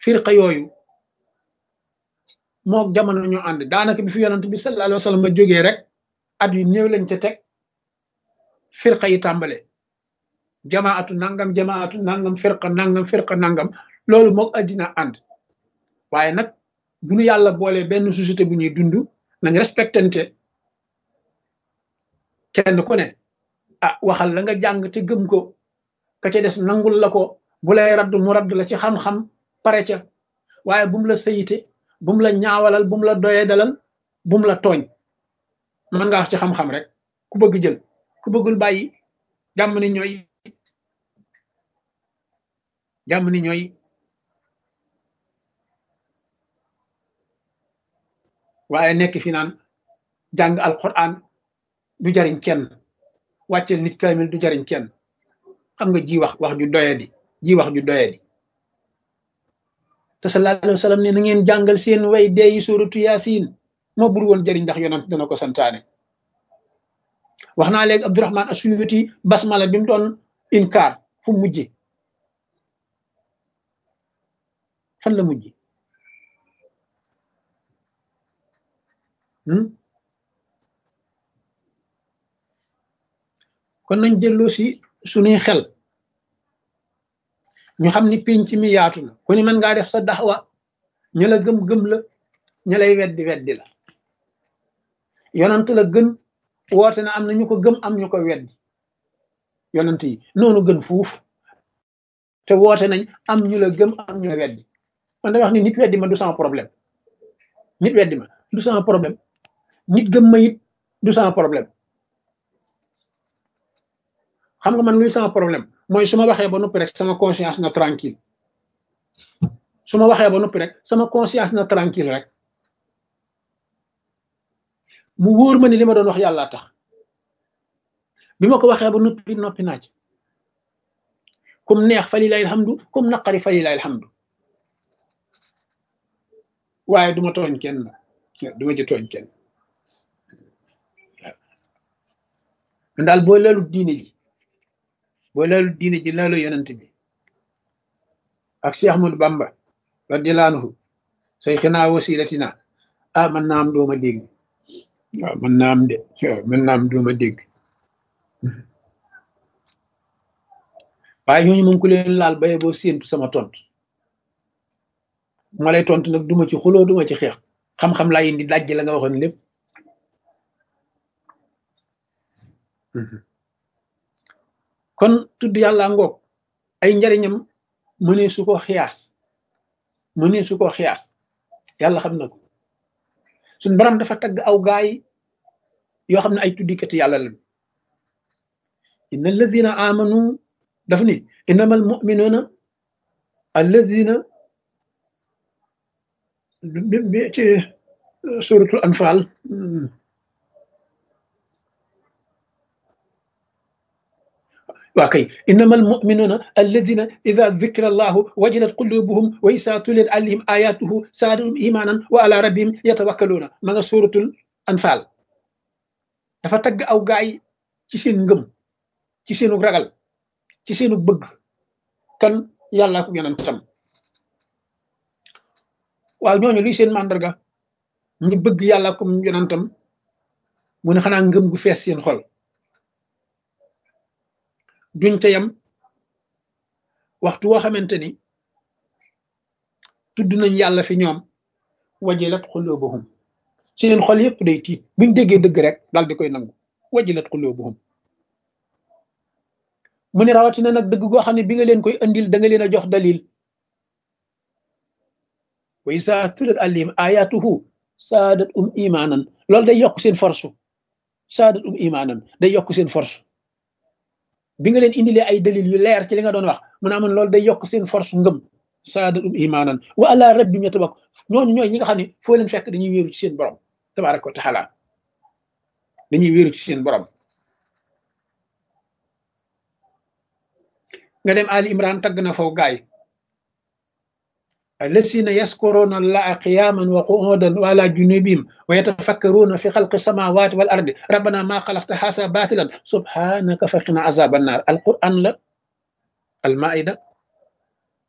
firqa yooyu mook jamono ñoo ànd daanaka bi fi yonent bi sallallahu alayhi wa sallam a jógee rek at yu néew lañ ca teg firqa yi tàmbale jamaatu nangam jamaatu nangam firqa nangam firqa nangam loolu mook addina ànd waaye nag bu nu yàlla boolee benn société bu ñuy dund nañ respectante kenn ku ne ah waxal la nga jàng te gëm ko ka ca des nangul la ko bu lay radd mu radd la ci xam-xam pare ca waaye bu mu la sayite bu mu la ñaawalal bu mu la doyee dalal bu mu la tooñ mën nga wax ci xam-xam rek ku bëgg jël ku bëggul bàyyi jàmm ni ñooy jàmm ni ñooy waaye nekk fi naan jàng alquran du jariñ kenn wàccel nit kaamil du jariñ kenn xam nga ji wax wax ju doyadi ji wax ju doyadi te sallallahu alayhi wa sallam ne na ngeen jàngal seen way deeyi suratu yaasin moo bur woon jëriñ ndax yonent dana ko santaane wax naa léegi abdurahman asuyuti basmala bi mu doon inkaar fu mujje fan la mujje kon nañ delloo si suñuy xel ñu xam ni pénc mi yaatu na ku ni mën ngaa def sa daxwa ña la gëm-gëm la ña lay weddi weddi la yonant la gën woote na am na ñu ko gëm am ñu ko weddi yonant yi noonu gën fuuf te woote nañ am ñu la gëm am ñu la weddi man day wax ni nit weddi ma du sama problème nit weddi ma du sama problème nit gëm ma it du sama problème xam nga man luy sama problème mooy su ma waxee ba noppi rek sama conscience na tranquille su ma waxee ba noppi rek sama conscience na tranquille rek mu wóor ma ni li ma doon wax yàlla tax bi ma ko waxee ba noppi noppi naaj comme neex fa lilahi alhamdu comme naqari fa lilahi alhamdu waaye duma tooñ kenn duma ci tooñ kenn waaw daal boo leelu diine ji boo leelu diine ji leelu yonent bi ak Cheikh Ahmadou Bamba radiyallahu anhu say xinaa wasilatina ah man naa am dooma dégg waaw man naa am de waaw man naa am dooma dégg waaye ñooñu moom ku leen laal baye boo séentu sama tontu ma lay tontu nag duma ci xuloo duma ci xeex xam-xam laa indi dajj la nga waxoon lépp kon tudd yàlla ngoog ay njariñam mënee su ko xiyaas mënee su ko xiyaas yàlla xam na ko suñ borom dafa tagg aw gaay yoo xam ne ay tuddikati yàlla lañu inna alladina amanu daf ni innama al muminuna alladina ci suratul anfal waa kay innama almuminuna alladina ida dukira allahu wajilat qulubuhum wa isa tuliyat alayhim ayatuhu saadahum imanan wa ala rabbihim yatawakkaluuna ma nga suratul anfal dafa tagg aw gaay ci seen ngëm ci seenu ragal ci seenu bëgg kan yàlla ko yonentam waaw ñooñu luy seen màndarga ñi bëgg yàlla ko yonentam mu ne xanaa ngëm gu fees seen xol duñ ca yam waxtu woo xamante ni tudd nañ yàlla fi ñoom wajilat xulubuhum seen xol yépp day tiit buñ déggee dëgg rek daal di koy nangu wajilat xulubuhum mu ne rawatina nag dëgg goo xam ne bi nga leen koy andil da nga leen a jox dalil wa isa tulat alim ayatuhu saadat um imanan loolu day yokk seen force saadat um imanan day yokk seen force bi nga leen indilee ay dalil yu leer ci li nga doon wax mu ne amoon loolu day yokk seen force ngëm saadat um imanan wa ala rabbim yatabak ñooñu ñooy ñi nga xam ne foo leen fekk dañuy wéeru ci seen borom tabaraka wa taala dañuy wéeru ci seen borom nga dem Ali Imran tagg na faw gaay الذين يذكرون الله قياما وقعودا وعلى جنوبهم ويتفكرون في خلق السماوات والارض ربنا ما خلقت هذا باطلا سبحانك فقنا عذاب النار القران لا المائده